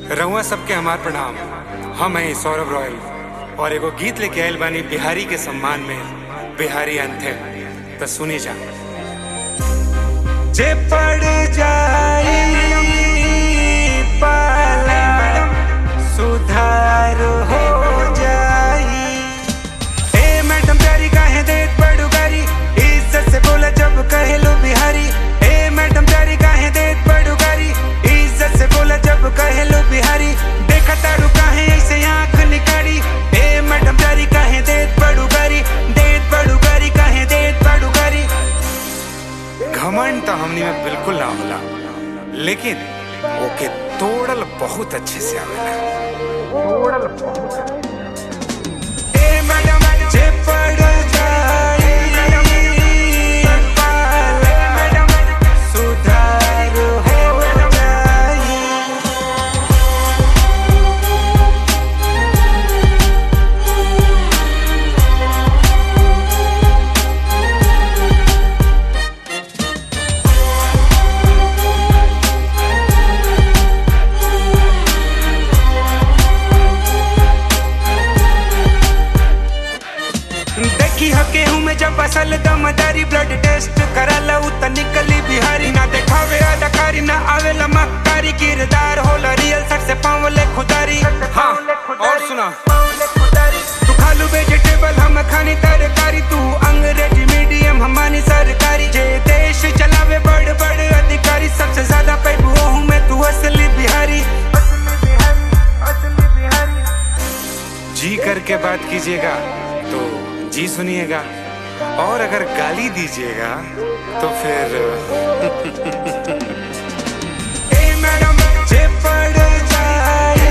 रउआ सबके हमार प्रणाम हम हैं सौरभ रॉयल और एगो गीत लेके आयल बानी बिहारी के सम्मान में बिहारी अंथम तो सुनी जा जे पड़ जाई पाला सुधार हो जाई ए मैडम प्यारी काहे देत बड़ू गारी इज्जत से बोला जब कहे लो बिहारी ए मैडम प्यारी काहे देत बड़ू गारी इज्जत से बोला जब कहे लो बिहारी देखा तारू काहे ऐसे आंख निकाली ए मैडम प्यारी काहे देत बड़ू गारी देत बड़ू गारी काहे देत बड़ू गारी घमंड तो हमनी में बिल्कुल ना होला लेकिन ओके तोड़ल बहुत अच्छे से आवेला ए मैडम जे पड़ जाई पाला सुधार हो जाई देखी ह केहू में जब असल दमदारी ब्लड टेस्ट कराला उ त निकली बिहारी ना देखावे अदाकारी ना आवेला मक्कारी किरदार होला रियल सर से पावले खुदारी हाँ और सुना तू खालू वेजिटेबल हम खानी तरकारी तू अंग्रेजी मीडियम हमारी सरकारी जे देश चलावे बड़ बड़ अधिकारी सबसे ज्यादा पैबू ओहू में तू असली बिहारी असली बिहारी असली बिहारी जी करके बात कीजिएगा तो जी सुनिएगा और अगर गाली दीजिएगा तो फिर ए मैडम जे पड़ जाए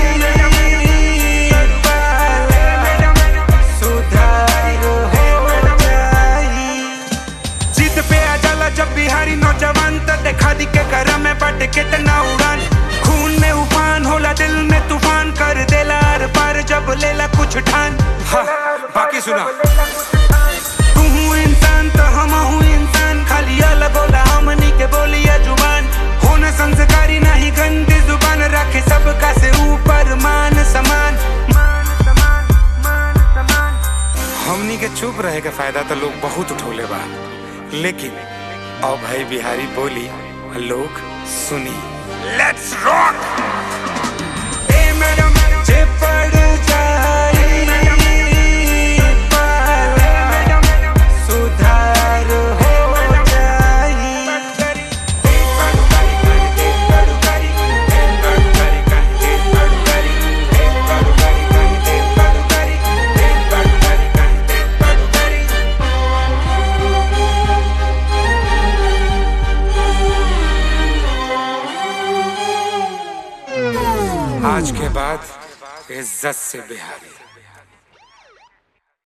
सुधार हो जाई जिद पे आ जाला जब बिहारी नौजवान त देखा दी के घर में बट कितना उड़ान खून में उफान होला दिल में तूफान कर देला आर पार जब लेला कुछ ठान हाँ बाकी सुना तू हूँ इंसान तो हम हूँ इंसान खाली अलग होला हमनी के बोलिया जुबान होना संस्कारी नहीं गंदी जुबान रखे सबका से ऊपर मान समान मान समान मान समान हमनी के चुप रहे के फायदा तो लोग बहुत उठौले बा लेकिन अब भाई बिहारी बोली लोग सुनी लेट्स रॉक ए मैडम जे पड़ जाई पाला सुधार हो जाई आज के बाद इज्जत से बिहारी